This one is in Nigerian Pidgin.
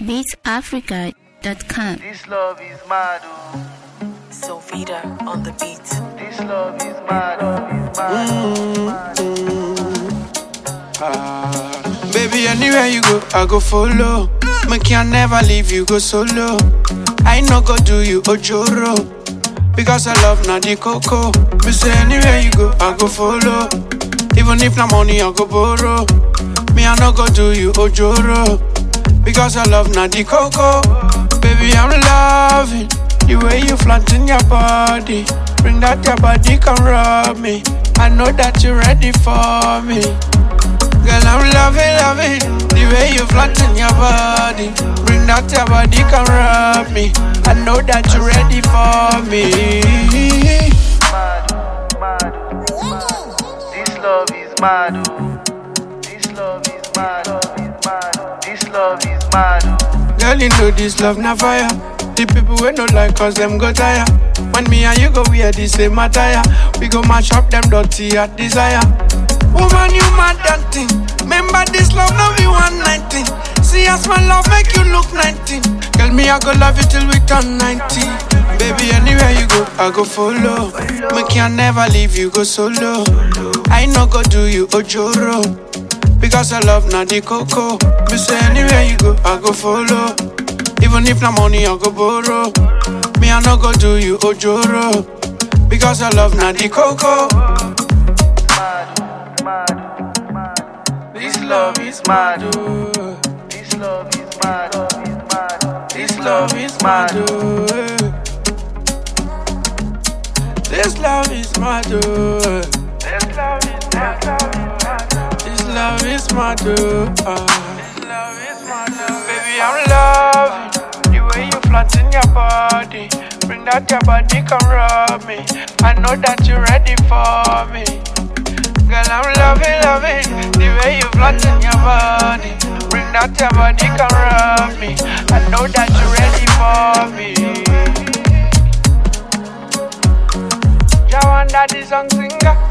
beatsafrica.com. This love is mad, oh. Sovita on the beat. This love is mad, oh. Mad, Ah, baby, anywhere you go, I go follow. Make I never leave you, go solo. I no go do you ojoro. Because I love na the coco. Me say anywhere you go, I go follow. Even if na money, I go borrow. Me I no go do you ojoro. Because I love na the coco. Baby, I'm loving the way you flatten your body. Bring that your body, come rub me. I know that you're ready for me. Girl, I'm loving, loving the way you flatten your body. Bring that your body, come rub me. I know that you're ready for me. mad, oh. Mad, oh. Mad. This love is mad, oh. This love is mad, oh. This love is mad, oh. Girl, you know this love na fire. The people we no like cause them go tire. When me and you go wear the same attire, we go mash up them dirty at desire. Woman, you mad that thing. Remember this love, no be 119. See as my love make you look 19. Girl, me I go love you till we turn 90. Baby, anywhere you go, I go follow. Make I never leave you, go solo. I no go do you ojoro. Because I love na the coco. Me say anywhere you go, I go follow. Even if na money, I go borrow. Me I no go do you ojoro. Because I love na the coco. Mad, mad, mad. This love is mad, oh. This love is mad, oh. Is mad. This love is mad, oh. This love is mad, oh. This love is mad, oh. This love is mad, oh. ah. This love is mad, oh. Baby, I'm loving the way you flatten your body. Bring that your body, come rub me. I know that you're ready for me. Girl, I'm loving, loving the way you flatten your body. Bring that your body, come rub me. I know that you're ready for me. Jawanda the song singer.